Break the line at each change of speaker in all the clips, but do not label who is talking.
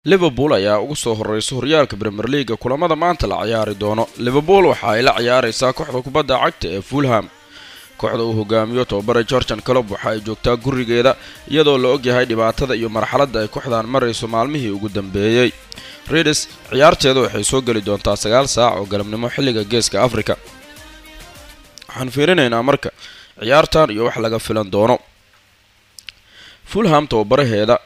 liverpool ayaa ugu soo horeysa horyaalka premier leaga kulamada maanta la ciyaari doono liverpool waxa ay la ciyaareysaa kooxda kubadda cagta ee fulham kooxda uu hogaamiyo tobabare georgian colob waxa ay joogtaa gurigeeda iyadoo la ogyahay dhibaatada iyo marxaladda ay kooxdan marayso maalmihii ugu dambeeyey redes ciyaarteeda waxay soo geli doontaa sagaal saac oo galabnimo xilliga geeska africa waxaan fiirinaynaa marka ciyaartan iyo wax laga filan doono fulham tababaraheeda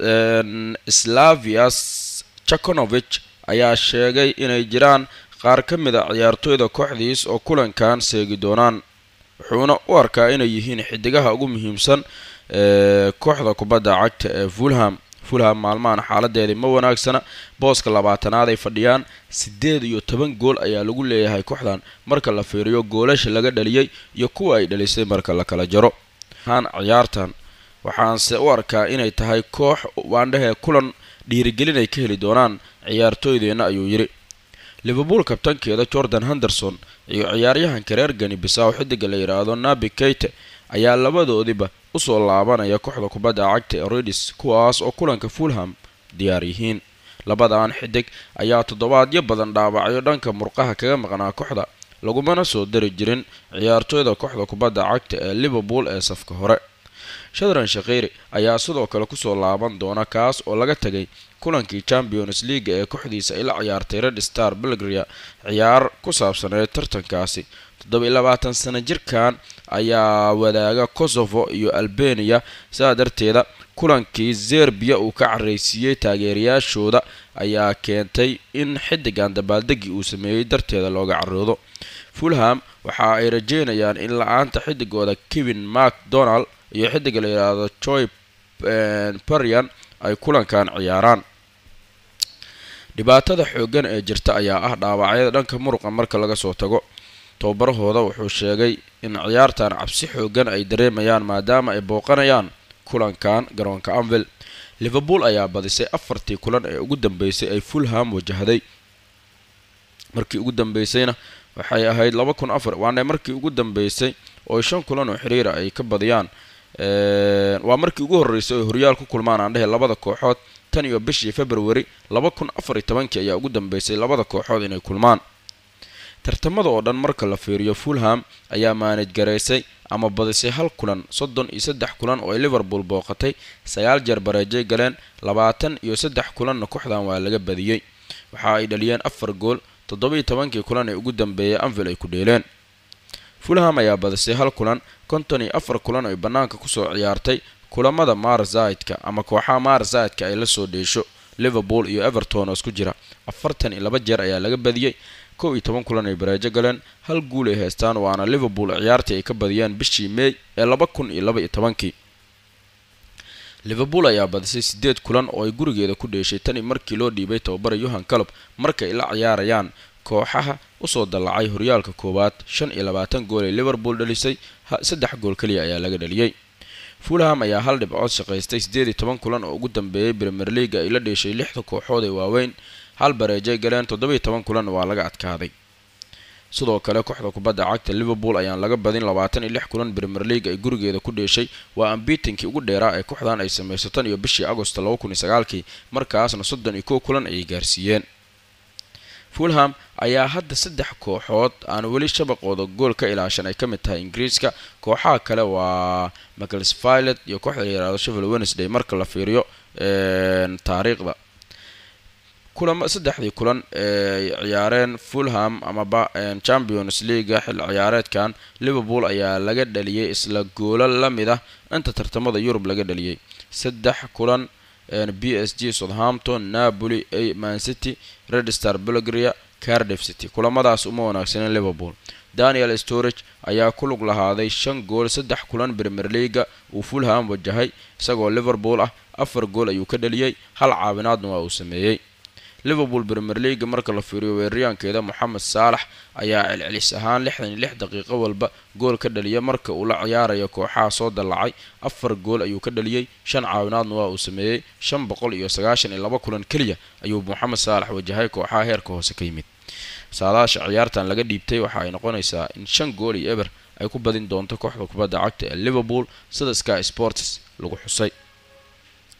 slavias jakonovich ayaa sheegay inay jiraan qaar ka mid a ciyaartooyda kooxdiis oo kulankan seegi doonaan wuxuuna u arkaa inay yihiin xidigaha ugu muhiimsan ee kooxda kubadda cagta ee fulham fulham maalmahan xaaladeedii ma wanaagsana booska labaatanaad ay fadhiyaan siddeed iyo toban gool ayaa lagu leeyahay kooxdan marka la fiiriyo goolasha laga dhaliyey iyo kuwa ay dhalisay marka la kala jaro haan ciyaartan waxaanse u arkaa inay tahay koox waandhahee kulan dhiirigelin ay ka heli doonaan ciyaartooydeenna ayuu yidhi liverpool kabtankeeda jordan henderson iyo ciyaaryahanka reer gani bisaw xidiga la yidhaahdo nabi keyte ayaa labadoodiba usoo laabanaya kooxda kubadda cagta ee redis kuwaas oo kulanka fulham diyaar yihiin labadan xidig ayaa toddobaadyo badan dhaawacyo dhanka murqaha kaga maqnaa kooxda lagumana soo dari jirin ciyaartooyda kooxda kubadda cagta ee liverpool ee safka hore shadran shakhiiri ayaa sidoo kale kusoo laaban doona kaas oo laga tegay kulankii champions leaga ee kooxdiisa ay la ciyaartay red star belgria ciyaar ku saabsaneed tartankaasi toddoba-iyo labaatan sano jirkan ayaa wadaaga kosovo iyo albania sidaa darteeda kulankii zerbiya uu ka careysiiyey taageerayaashooda ayaa keentay in xidigan dabaaldegii uu sameeyey darteeda looga caroodo fulham waxa ay rajeynayaan in la-aanta xidigooda kevin macdonald iyo xidiga la yidhaahdo joy barian ay kulankan ciyaaraan dhibaatada xooggan ee jirta ayaa ah dhaawacyada dhanka muruqa marka laga soo tago tababarahooda wuxuu sheegay in ciyaartan cabsi xooggan ay dareemayaan maadaama ay booqanayaan kulankan garoonka anvil liverpool ayaa badisay afartii kulan ee ugu dambeysay ay fulham wajahday markii ugu dambeysayna waxay ahayd laba kun afar waana markii ugu dambeysay oo shan kulan oo xiriira ay ka badiyaan waa markii ugu horreysay oy horyaal ku kulmaan aan dhehe labada kooxood tan iyo bishii february laba kun afar iyo tobankii ayaa ugu dambeysay labada kooxood inay kulmaan tartamada oo dhan marka la fiiriyo fulham ayaa maanaj garaysay ama badisay hal kulan soddon iyo saddex kulan oo ay liverpool booqatay sagaal jeer bareejay galeen labaatan iyo saddex kulanna kooxdan waa laga badiyey waxa ay dhaliyeen afar gool toddoba-iyo tobankii kulan ee ugu dambeeyay anvil ay ku dheeleen fulham ayaa badisay hal kulan konton iyo afar kulan ay bannaanka kusoo ciyaartay kulamada marzidka ama kooxaha marzidka ay la soo dheesho liverpool iyo everton oo isku jira afartan iyo laba jeer ayaa laga badiyey kow iyo toban kulan ay bareejo galeen hal guul ay haystaan waana liverpool ciyaartii ay ka badiyeen bishii meey ee laba kun iyo laba iyo tobankii liverpool ayaa badisay sideed kulan oo ay gurigeeda ku dheeshay tani markii loo dhiibay tababara yohan calob markay la ciyaarayaan kooxaha usoo dallacay horyaalka koowaad shan iyo labaatan gool ay liverpool dhalisay saddex gool keliya ayaa laga dhaliyey fulham ayaa hal dhibcood shaqaystay siddeed iyo toban kulan oo ugu dambeeyay premier leaga ay la dheeshay lixda kooxood ee waaweyn hal bareejay galeen toddoba-iyo toban kulan waa laga adkaaday sidoo kale kooxda kubadda cagta liverpool ayaan laga badin labaatan iyo lix kulan premier league ay gurigeeda ku dheeshay waa ambiitinkii ugu dheeraa ee kooxdan ay samayso tan iyo bishii agosto laba kun iyo sagaalkii markaasna soddon iyo kow kulan ayay gaarsiiyeen fulham ayaa hadda saddex kooxood aan weli shabaqooda gool ka ilaashan ay ka mid tahay ingiriiska kooxaha kale waa maclesfilet iyo kooxda la yihahdo sheffield wednesday marka la fiiriyo taariikhda kulama saddexdii kulan ee ciyaareen fulham amaba champions leaga xil ciyaareedkan liverpool ayaa laga dhaliyay isla goolo la mid ah inta tartamada yurub laga dhaliyay saddex kulan b s g southampton napoli mancity red star belgria cardiff city kulamadaas uma wanaagsaneen liverpool daniel storage ayaa ku lug lahaaday shan gool saddex kulan premier leaga uu fulham wajahay isagoo liverpool ah afar gool ayuu ka dhaliyey hal caawinaadna waa uu sameeyey liverpool premier leaga marka la fiiriyo weeraryaankeeda moxamed saalax ayaa celcelis ahaan lixdan iyo lix daqiiqo walba gool ka dhaliya marka uu la ciyaarayo kooxaha soo dallacay afar gool ayuu ka dhaliyey shan caawinaadna waa uu sameeyey shan boqol iyo sagaashan iyo laba kulan keliya ayuu moxamed saalax wajahay kooxaha heerka hoose ka yimid saadaasha ciyaartan laga dhiibtay waxa ay noqonaysaa in shan gool iyo eber ay ku badin doonto kooxda kubadda cagta ee liverpool sida sky sports lagu xusay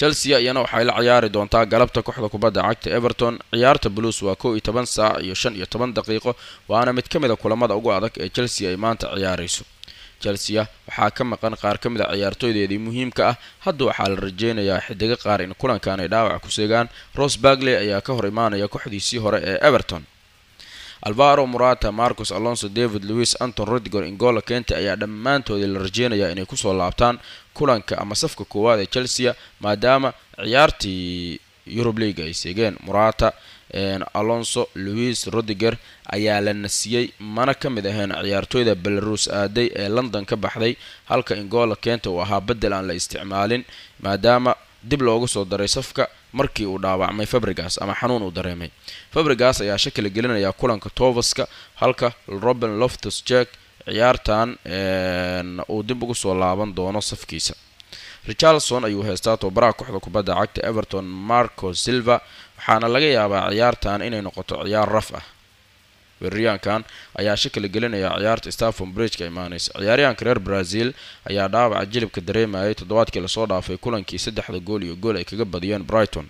chelsea iyana waxay la ciyaari doontaa galabta kooxda kubadda cagta everton ciyaarta blues waa kow iyo toban saac iyo shan iyo toban daqiiqo waana mid ka mid a kulamada ugu adag ee chelsea ay maanta ciyaarayso chelsea waxaa ka maqan qaar ka mid a ciyaartooydeedii muhiimka ah hadda waxaa la rajeynayaa xidigo qaar in kulankan ay dhaawac ku seegaan ros bargley ayaa ka hor imaanaya kooxdiisii hore ee everton alvaro morata marcus alonso david louis anton rodgor ingola kente ayaa dhammaantoodii la rajeynayaa inay kusoo laabtaan kulanka ama safka koowaad ee chelsea maadaama ciyaartii eurub league ay seegeen morata alonso louis rodiger ayaa la nasiyey mana ka mid ahayn ciyaartooyda belarus aaday ee london ka baxday halka ingola kenta uu ahaa bedel aan la isticmaalin maadaama dib loogu soo daray safka markii uu dhaawacmay fabrigas ama xanuun uu dareemay fabrigas ayaa shakila gelinaya kulanka tovaska halka robin loftus jack ciyaartan uu dib ugu soo laaban doono safkiisa richarlson ayuu heystaa tobabaraha kooxda kubadda cagta everton marco silva waxaana laga yaabaa ciyaartan inay noqoto ciyaar raf ah weeraryaankan ayaa shakila gelinaya ciyaarta staffon bridgeka imaaneysa ciyaaryahanka reer brazil ayaa dhaawaca jilibka dareemayay toddobaadkii lasoo dhaafay kulankii saddexda gool iyo gool ay kaga badiyeen brighton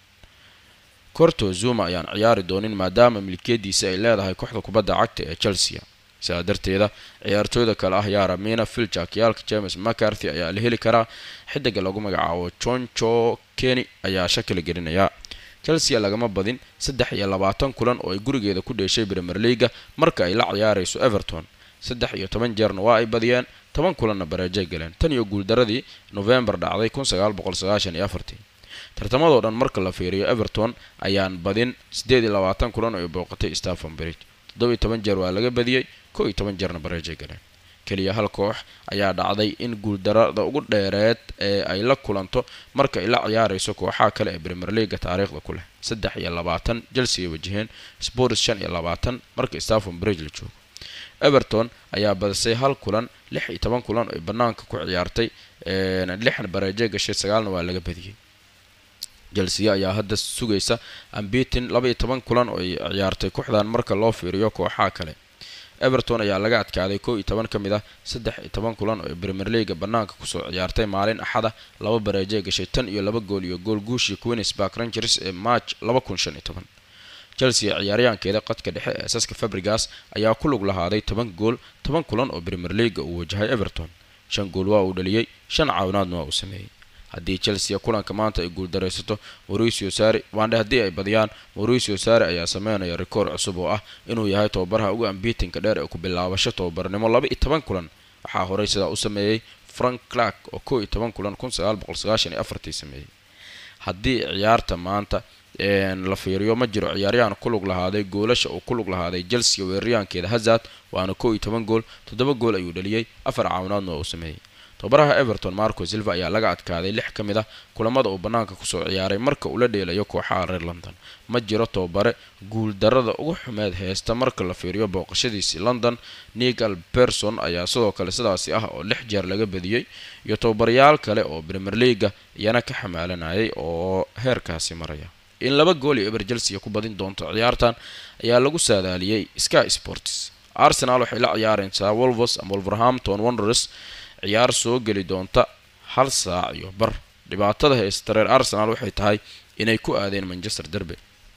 corto zuma ayaan ciyaari doonin maadaama milkiyadiisa ay leedahay kooxda kubadda cagta ee chelsea sidaa darteeda ciyaartooyda kale ah yaara mina filchak yaalka james mcarthy ayaa la heli karaa xidiga lagu magacaabo jonjo keny ayaa shakila gelinaya chelsea lagama badin saddex iyo labaatan kulan oo ay gurigeeda ku dheeshay premier leaga marka ay la ciyaarayso everton saddex iyo toban jeerna waa ay badiyeen toban kulanna bareejay galeen tan iyo guuldaradii novembar dhacday kun sagaal boqol sagaashan iyo afartii tartamadoo dhan marka la fiiriyo everton ayaan badin siddeed iyo labaatan kulan oo ay booqatay staffon bridge toddoba iyo toban jeer waa laga badiyey kow iyo toban jeerna bareejay galeen keliya hal koox ayaa dhacday in guuldarada ugu dheereed ee ay la kulanto marka ay la ciyaarayso kooxaha kale ee premier leaga taariikhda ku leh saddex iyo labaatan chelsea ay wajaheen spors shan iyo labaatan marka staffon bridge la joogo everton ayaa badisay hal kulan lix iyo toban kulan ay banaanka ku ciyaartay lixna bareeje gashay sagaalna waa laga badiyey chelsea ayaa hadda sugaysa ambitin laba iyo toban kulan oo ay ciyaartay kooxdan marka loo fiiriyo kooxaha kale everton ayaa laga adkaaday kow iyo toban ka mid ah saddex iyo toban kulan oo ay premier leaga banaanka kusoo ciyaartay maalin axada laba bareeje gashay tan iyo laba gool iyo gool guushii queensburg rangers ee march laba kun shan iyo toban chelsea ciyaaryahankeeda qadka dhexe ee asaska fabrigas ayaa ku lug lahaaday toban gool toban kulan oo premier leaga uu wajahay everton shan gool waa uu dhaliyey shan caawinaadna waa uu sameeyey haddii chelsea kulanka maanta ay guuldaraysato mauricio sari waandhe haddii ay badiyaan mauricio sari ayaa sameynaya rikoor cusub oo ah inuu yahay tababaraha ugu ambiitinka dheer ee ku bilaabasho tababarnimo laba iyo toban kulan waxaa horey sidaa u sameeyey frank clark oo kow iyo toban kulan kun sagaal boqol sagaashan iyo afartii sameeyey haddii ciyaarta maanta la fiiriyo ma jiro ciyaaryahan ku lug lahaaday goolasha uu ku lug lahaaday chelsea weeraryahankeeda hazard waana kow iyo toban gool toddoba gool ayuu dhaliyey afar caawinaadna waa uu sameeyey tababaraha everton marco silva ayaa laga adkaaday lix ka mid ah kulamada uu banaanka kusoo ciyaaray marka uu la dheelayo kooxaha reer london ma jiro tababare guuldarada ugu xumeed heesta marka la fiiriyo booqashadiisii london nigal berson ayaa sidoo kale sidaasi ah oo lix jeer laga badiyey iyo tababarayaal kale oo premier leaga iyana ka xamaalanayay oo heerkaasi maraya in laba gool iyo eber chelsea ku badin doonto ciyaartan ayaa lagu saadaaliyey sky sports arsenal waxay la ciyaareysaa wolvers ama wolverhampton wanderers ciyaar soo geli doonta hal saac iyo bar dhibaatada haysta reer arsenal waxay tahay inay ku aadeen manchester derby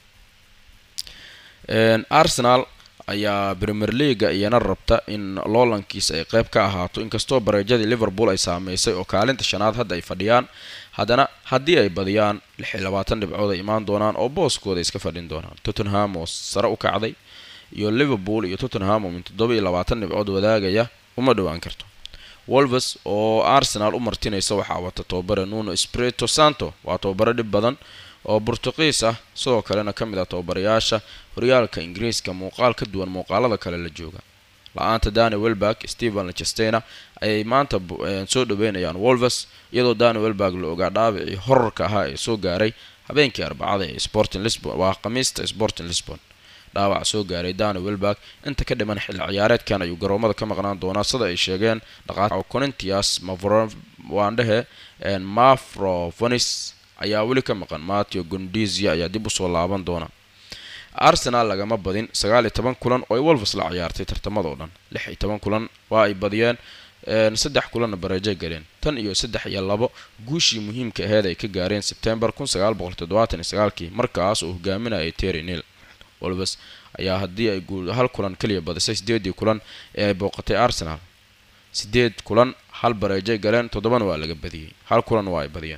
arsenal ayaa premier leaga iyana rabta in loolankiisa ay qeyb ka ahaato inkastoo bareejadii liverpool ay saameysay oo kaalinta shanaad hadda ay fadhiyaan haddana haddii ay badiyaan lix iyo labaatan dhibcood ay imaan doonaan oo booskooda iska fadhin doonaan tottenham oo sare u kacday iyo liverpool iyo tottenham oo min toddoba iyo labaatan dhibcood wadaagaya uma dhowaan karto wolves oo arsenal u martinaysa waxaa wata tababare nuno sprito santo waa tababare dhib badan oo burtuqiis ah sidoo kalena ka mid ah tababarayaasha horyaalka ingiriiska muuqaal ka duwan muuqaalada kale la jooga la-aanta dani welberg stephen lechestena ayay maanta soo dhaweynayaan wolves iyadoo dani welberg la ogaa dhaabicii horarka ahaa ee soo gaaray habeenkii arbacada ee sporting lisbon waa khamiista sporting lisbon dhaawac soo gaaray dani welberg inta ka dhiman xilli ciyaareedkan ayuu garoomada ka maqnaan doonaa sida ay sheegeen dhaqaa conintias mavwaandhehe mafrovonis ayaa weli ka maqan mateo gondizia ayaa dib usoo laaban doona arsenal lagama badin sagaal iyo toban kulan oo ay wolves la ciyaartay tartamadoo dhan lix iyo toban kulan waa ay badiyeen saddex kulanna bareejay galeen tan iyo saddex iyo labo guushii muhiimka aheed ay ka gaareen sebtembar kun sagaal boqol toddobaatan iyo sagaalkii markaas oo hogaaminayay terry neil wolves ayaa haddii ay hal kulan kaliya badisay sideedii kulan ee ay booqatay arsenal sideed kulan hal bareejay galeen toddobana waa laga badiyey hal kulan waa ay badiyeen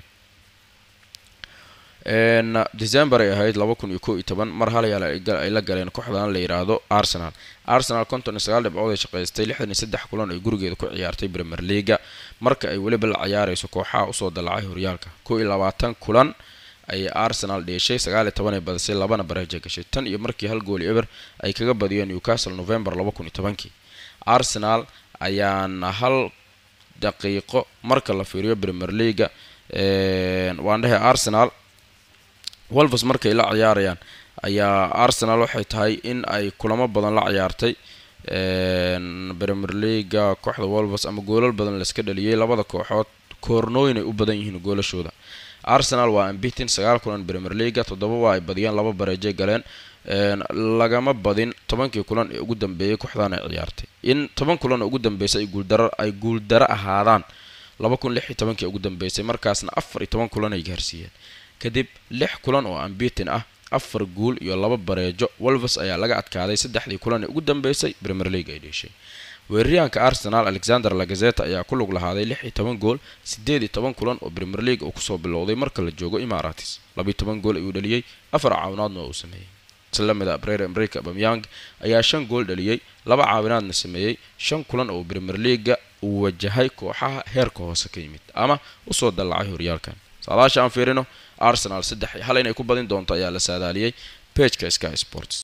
december ay ahayd laba kun iyo ko iyo toban mar halayaal ay la galeen kooxdan la yidhaahdo arsenal arsenal konton iyo sagaal dhibcood ay shaqaystay lixdan iyo saddex kulan ay gurigeeda ku ciyaartay premier leaga marka ay weliba la ciyaarayso kooxaha usoo dallacay horyaalka ko iyo labaatan kulan ayay arsenal dheeshay sagaal iyo toban ay badisay labana bareeja gashay tan iyo markii hal gooli eber ay kaga badiyeen newcastle november laba kun iyo tobankii arsenal ayaana hal daqiiqo marka la fiiriyo premier leaga waan dhahay arsenal wolves markay la ciyaarayaan ayaa arsenal waxay tahay in ay kulamo badan la ciyaartay premier leaga kooxda wolves ama goolal badan layska dhaliyay labada kooxood koornooyin ay u badan yihiin goolashooda arsenal waa ambitin sagaal kulan premier leaga toddoba waa ay badiyeen laba bareejay galeen lagama badin tobankii kulan ee ugu dambeeyay kooxdan ay ciyaartay in toban kulan oo ugu dambeysay ay guuldaro ay guuldaro ahaadaan laba kun lix iyo tobankii ugu dambeysay markaasna afar iyo toban kulan ay gaarsiiyeen kadib lix kulan oo ambitin ah afar guul iyo laba bareejo wolves ayaa laga adkaaday saddexdii kulan ee ugu dambeysay premier league ay dheeshay weeraryahanka arsenal alexander lagazeta ayaa ku lug lahaaday lix iyo toban gool siddeed iyo toban kulan oo premier league uu kusoo bilowday marka la joogo imaratis labiiyo toban gool ayuu dhaliyey afar caawinaadna oo uu sameeyey islamida abrere america bamyang ayaa shan gool dhaliyey laba caawinaadna sameeyey shan kulan oo premier leaga uu wajahay kooxaha heerka hoose ka yimid ama usoo dallacay horyaalkan saadaasha aan fiirino arsenal saddex iyo hal inay ku badin doonto ayaa la saadaaliyey pageka sky sports